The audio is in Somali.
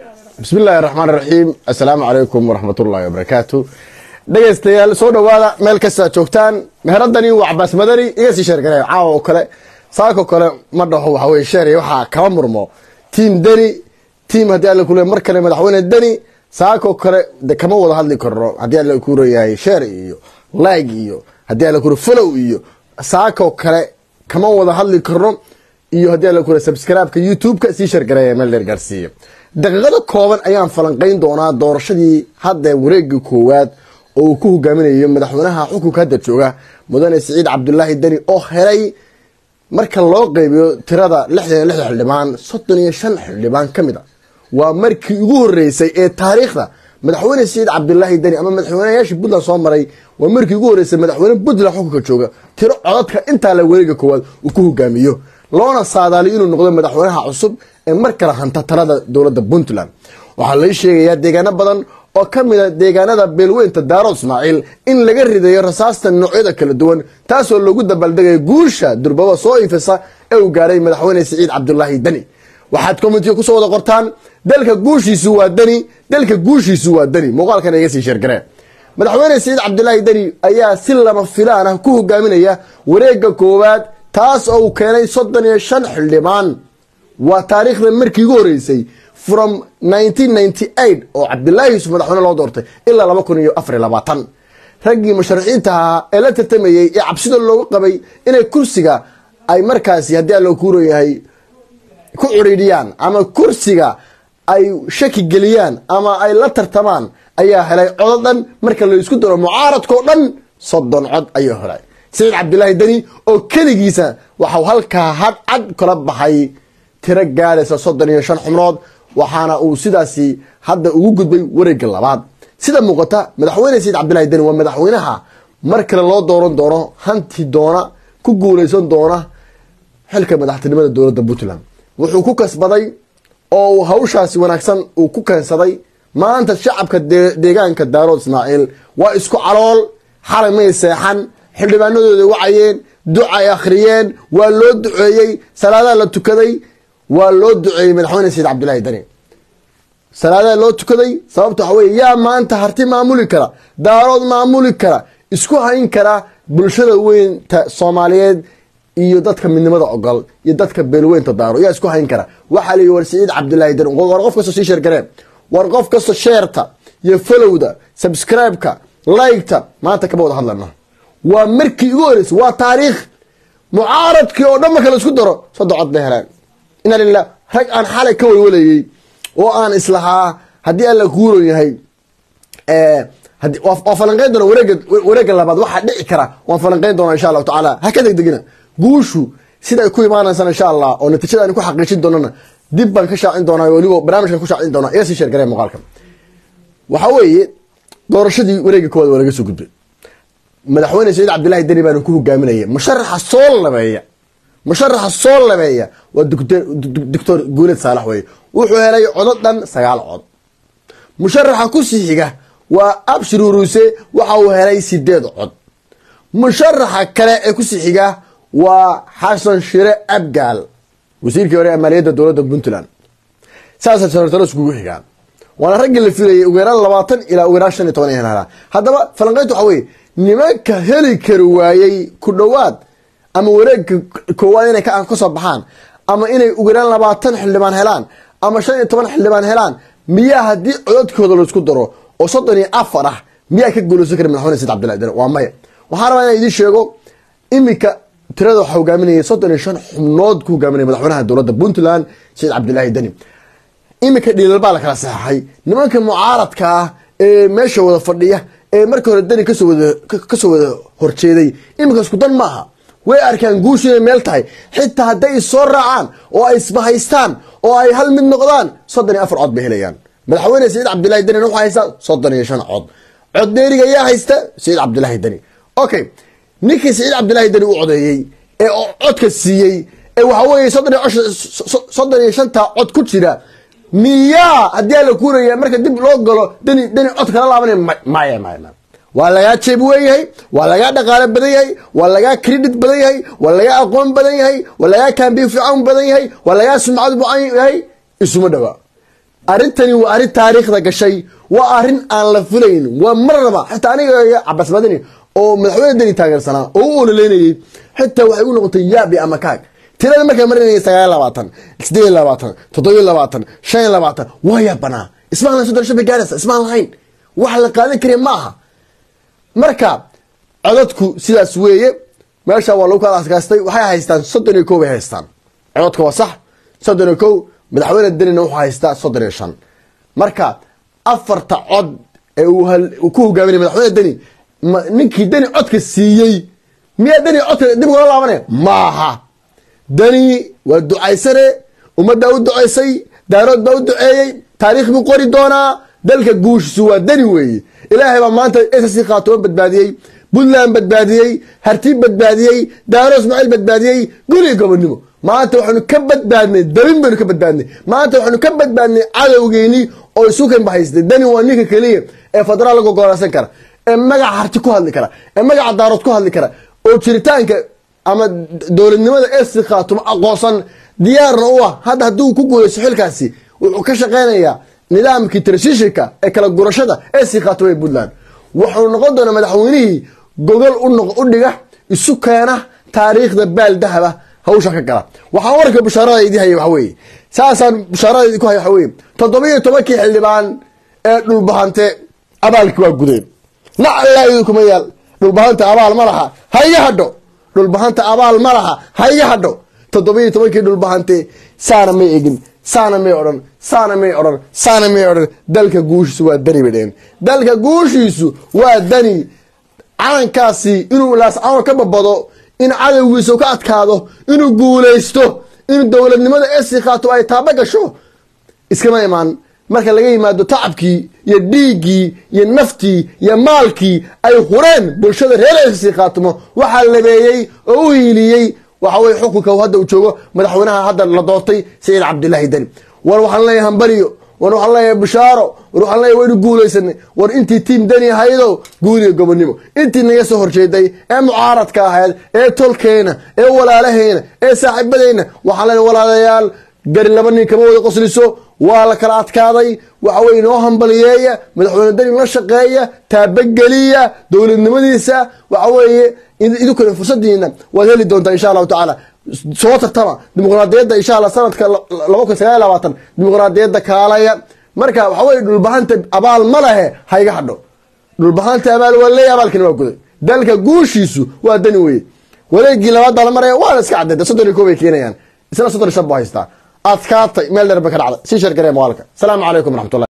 bismi illaahi raxmaan raxiim assalaamu calaykum waraxmat ullaahi wabarakaatu dhegaystayaal soo dhowaada meel kastaa joogtaan meheradani waa cabaas madani iga sii sheergareeyo caawa oo kale saako kale ma dhaho waxa weye sheer waxaa kama murmo tiim deni tiim haddii alla kule mar kale madaxweyne deni saako kale de kama wada hadli karno haddii alla ku leeyahay sheer iyo like iyo haddii alla kule follow iyo saako kale kama wada hadli karno iyo haddii alla kule subscribe-ka youtube-ka sii sheergareeya meel dheer gaarsiiya daqiiqada kooban ayaan falanqayn doonaa doorashadii hadda wareega koowaad oo uu ku hogaaminayo madaxweynaha xukunka hadda jooga mudane siciid cabdulaahi deni oo helay marka loo qeybiyo tirada lixdan iyo lixda xildhibaan soddon iyo shan xildhibaan ka mid a waa markii ugu horeysay ee taariikhda madaxweyne siciid cabdulaahi deni ama madaxweynayaashii puntland soo maray waa markii ugu horeysay madaxweyne puntland xukunka jooga tiro codadka intaa la wareega koowaad uu ku hogaamiyo loona saadaaliyo inuu noqdo madaxweynaha cusub ee mar kale hanta talada dowladda puntland waxaa lai sheegayaa deegaano badan oo ka mid a deegaanada beelweynta daaro ismaaciil in laga ridayo rasaasta noocyada kala duwan taasoo loogu dabaaldegayo guusha durbaba soo ifisa ee uu gaaray madaxweyne siciid cabdulaahi deni waxaad komitiga kusoo wada qortaan dalka guushiisu waa deni dalka guushiisu waa deni muuqaalkan iga sii sheergaree madaxweyne siciid cabdulaahi deni ayaa si lama filaan ah ku hogaaminaya wareega koowaad taas oo uu keenay soddon iyo shan xildhibaan waa taariikhda markii ugu horeysay from oo cabdilaahi yuusuf madaxweyne loo doortay ilaa laba kun iyo afar iyo labaatan raggii musharaxiinta ahaa ee la tartamayey ee cabsida loogu qabay inay kursiga ay markaasi haddii alla kuuran yahay ku curiidhiyaan ama kursiga ay shaki geliyaan ama ay la tartamaan ayaa helay codo dhan marka la isku daro mucaaradkao dhan soddon cod ayuu helay siciid cabdilaahi deni oo keligiisa waxau halkaa hadcad kala baxay tiro gaadhaysa soddon iyo shan xubnood waxaana uu sidaasi hadda ugu gudbay wareega labaad sida muuqata madaxweyne siciid cabdillahi deni waa madaxweynaha mar kale loo dooran doono hanti doona ku guuleysan doona xilka madaxtinimada dowladda puntland wuxuu ku kasbaday oo uu hawshaasi wanaagsan uu ku keensaday maanta shacabka deegaanka daarood ismaaciil waa isku calool xalay may seexan xildhibaanadooda wacayeen ducay akhriyeen waa loo duceeyey salaadaha la tukaday waa loo duceeyey madaxweyne siciid cabdillaahi deni salaadaha loo tukaday sababta waxa weye yaa maanta harti maamuli kara daarood maamuli kara isku hayn kara bulshada weynta soomaaliyeed iyo dadka midnimada ogol iyo dadka beelweynta daaro yaa isku hayn kara waxaa la yihi war siciid cabdillaahi deni war qof kastoo sii sheergareen war qof kastoo sheerta iyo folowda subscribe-ka like-ta maanta kama wada hadlana waa markii ugu horeysay waa taariikh mucaaradkii oo dhan marka la isku daro soddon cod bay heleen ina lilah rag aan xalay ka walwalayey oo aan islahaa haddii alla kuuron yahay waa falanqeyn doona wareega wareega labaad waxaa dhici kara waan falanqeyn doona insha allahu tacaala ha ka degdegina guushu siday ku imaanaysaan insha allah oo natiijada aan ku xaqiijin doonana dib baan ka shaacin doonaa weliba barnaamijkan ku shaacin doonaa iga sii sheergaree muuqaalka waxaa weeye doorashadii wareega koowaad waa laga soo gudbay madaxweyne saciid cabdillahi deni baana ku hogaaminaya musharaxa soo labeeya musharaxa soo labeeya waa doctor guuled saalax weye wuxuu helay codo dhan sagaal cod musharaxa kusii xiga waa abshir uruuse waxa uu helay sideed cod musharaxa kale ee kusii xiga waa xasan shire abgaal wasiirkii hore ee maaliyadda dowladda puntland saasa sanatalo iskugu xigaan waana raggii la filayay ugu yaraan labaatan ilaa ugu yaraan shan iyo toban helaa haddaba falanqeyntu waxa weye nimanka heli kari waayey ku dhowaad ama wareegka koowaad inay kasoo baxaan ama inay ugu yaraan labaatan xildhibaan helaan ama shan iyo toban xildhibaan helaan miyaa haddii codadkooda laisku daro oo soddon iyo afar ah miyaa ka guuleysan kara madaxweyne said cabdillahi deni waa maya waxaan rabaa inaan idiin sheego iminka tirada waxaa hogaaminaya soddon iyo shan xubnood ku hogaaminaya madaxweynaha dowladda puntland saciid cabdillaahi deni iminka dhiilal baa la kala saxaxay nimanka mucaaradka ah ee meesha wada fadhiya ee markii hore deni kasoo wada kasoo wada horjeeday iminka isku dan maaha way arkaan guushu inay meel tahay xitaa hadday issoo raacaan oo ay isbahaystaan oo ay hal mid noqdaan soddon iyo afar cod bay helayaan madaxweyne saciid cabdillahi deni wuxuu haystaa soddon iyo shan cod cod dheeriga yaa haysta saciid cabdillahi deni okay ninkii saciid cabdillahi deni u codeeyey ee codka siiyey ee waxa weeye soddon iyo shanta cod ku jira miyaa haddii ala kuuraya marka dib loo galo deni deni cod kala laabanay maya maya waa lagaa jeeb wen yahay waa lagaa dhaqaalo badan yahay waa lagaa credit badan yahay waa lagaa aqoon badan yahay waa lagaa kambiin fiican badan yahay waa lagaa sumcad bucan yahay isuma dhawaa arrintani waa arrin taariikhda gashay waa arrin aan la filayn waa marnaba xitaa aniga iyo cabas madani oo madaxweyne deni taageersanaa oo u ololeynayey xitaa waxay u noqotay yaabi ama kaag tirada markay marinayay sagaal labaatan sideed labaatan toddobiyo labaatan shan iyo labaatan waa yaabanaa ismaan lahayn soddon shan bay gaaraysa ismaan lahayn wax la qaadan kariya ma aha marka codadku sidaas weeye meesha waa lagu kala askaastay waxay haystaan soddon iyo kow bay haystaan codadka waa sax soddon iyo kow madaxweyne denina wuxuu haystaa soddon iyo shan marka afarta cod ee uu ku hogaaminay madaxweyne deni ninkii deni codka siiyey miyaa deni codka dib ugala laabanaya maaha deni waa ducaysane ummaddaa u ducaysay daarood baa u duceeyey taariikh buu qori doonaa dalka guushiisu waa deni weeye ilaahay baa maanta ss khaatuma badbaadiyey puntland badbaadiyey hartiib badbaadiyey daaro ismaaciil badbaadiyey guli gobonimo maanta waxaanu ka badbaadnay dabin baynu ka badbaadnay maanta waxaanu ka badbaadnay cadowgeynii oo isukan bahaystay dani waa ninka keliya ee federaal laga gooleysan kara ee magaca harti ku hadli kara ee magaca daarood ku hadli kara oo jiritaanka ama dowladnimada ss khaatuma aqoonsan diyaarna u ah hadda hadduu ku guuleyso xilkaasi wuxuu ka shaqeynayaa nidaamkii transitionka ee kala gurashada ss khaatuma ee puntland wuxuu noqon doonaa madaxweynihii gogol u dhiga isu keena taariikhda baal dahaba hawsha ka gala waxaan warka bushaarada idii haya waxa weeye saasaan bushaarada idinku haya waxa weeye toddobiyo tobankii xildhibaan ee dhulbahante abaalki waa gudeen naclaa idinkuma yaal dhulbahanta abaal ma laha ha iga hadho dhulbahanta abaal ma laha ha iga hadho toddobiyo tobankii dhulbahante saana may egin saana may odhan saana may odhan saana may odhan dalka guushiisu waa dani bay dheheen dalka guushiisu waa dani calankaasi inuu laascano ka babado in cadowgiisa ka adkaado inuu guulaysto in dowladnimada esi khaato ay taaba gasho iskama imaan marka laga yimaado tacabkii iyo dhiiggii iyo naftii iyo maalkii ay hureen bulshada reer esi khaatimo waxaa labeeyey oo u hiiliyey waxa weye xukunka hadda uu joogo madaxweynaha hadda la doortay saciid cabdilaahi deni war waxaan leeyahay hambariyo war waxaan leeyahay bishaaro war waxaan leeyahay waynu guulaysanay war intii tiim deni ahaydo guuriga gobonimo intii naga soo horjeeday ee mucaaradka ahayd ee tolkeena ee walaalaheyna ee saaxiibadeyna waxaan leeyahay walaalayaal gari laba nin kama wada qosliso waa la kala adkaaday waxa weye inoo hambaliyeeya madaxweyne deni la shaqeeya taabageliya dowladnimadiisa waxa weeye idinkuna fursadiina waad heli doontaa insha allahu tacaala soo tartama dimuqraadiyadda insha alla sanadka laba kun sagaal labaatan dimuqraadiyadda kaalaya marka waxa weye dhulbahanta abaal ma lehe ha iga hadho dhulbahanta abaal waa leeya abaalkina waa guday dalka guushiisu waa dani weye wareegii labaad baa la maraya waana iska caddeeda soddon iyo koob bay keenayaan isna soddon iyo shan buu haystaa adkaatay meel dheer bay ka dhacday sii shargaree muuqaalka asalaamu calaykum waraxmatullah